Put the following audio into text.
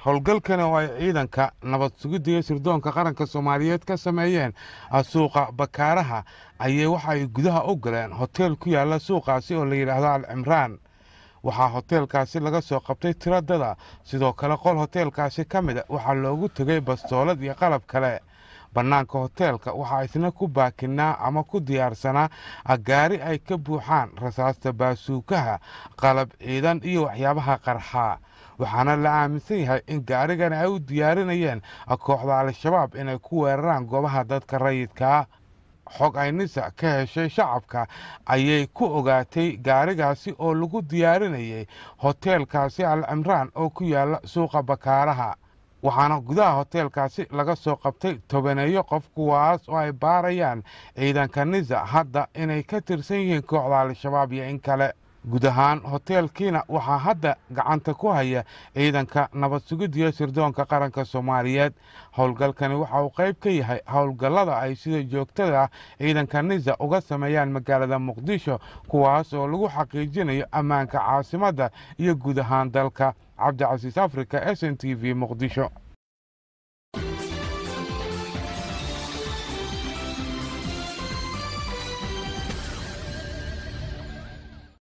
howlgalkani oo ay ciidanka nabad sugidda iyo sirdoonka qaranka soomaaliyeed ka sameeyeen suuqa bakaaraha ayay waxa ay gudaha u galeen hoteel ku yaalla suuqaasi oo la yidhaahdo al cimraan waxaa hoteelkaasi laga soo qabtay tiradada sidoo kale qol hoteelkaasi ka mid a waxaa loogu tegay bastoolad iyo qalab kale bannaanka hoteelka waxaa isna ku baakinaa ama ku diyaarsanaa gaari ay ka buuxaan rasaasta baasuukaha qalab ciidan iyo waxyaabaha qarxaa waxaana la aaminsan yahay in gaarigani ay u diyaarinayeen kooxda al-shabaab inay ku weeraraan goobaha dadka rayidkaa xog ay nisa ka heshay shacabka ayay ku ogaatay gaarigaasi oo lagu diyaarinayay hoteelkaasi al cimraan oo ku yaalla suuqa bakaaraha waxaana gudaha hoteelkaasi laga soo qabtay tobaneeyo qof kuwaas oo ay baarayaan ciidanka nisa hadda inay ka tirsan yihiin kooxda al-shabaab iyo in kale guud ahaan hoteelkiina waxaa hadda gacanta ku haya ciidanka nabad sugiddiyo sirdoonka qaranka soomaaliyeed howlgalkani waxa uu qayb ka yahay howlgallada ay sida joogtada ah ciidanka nisa uga sameeyaan magaalada muqdisho kuwaas oo lagu xaqiijinayo ammaanka caasimadda iyo guud ahaan dalka cabdicasiis africa s n t v muqdisho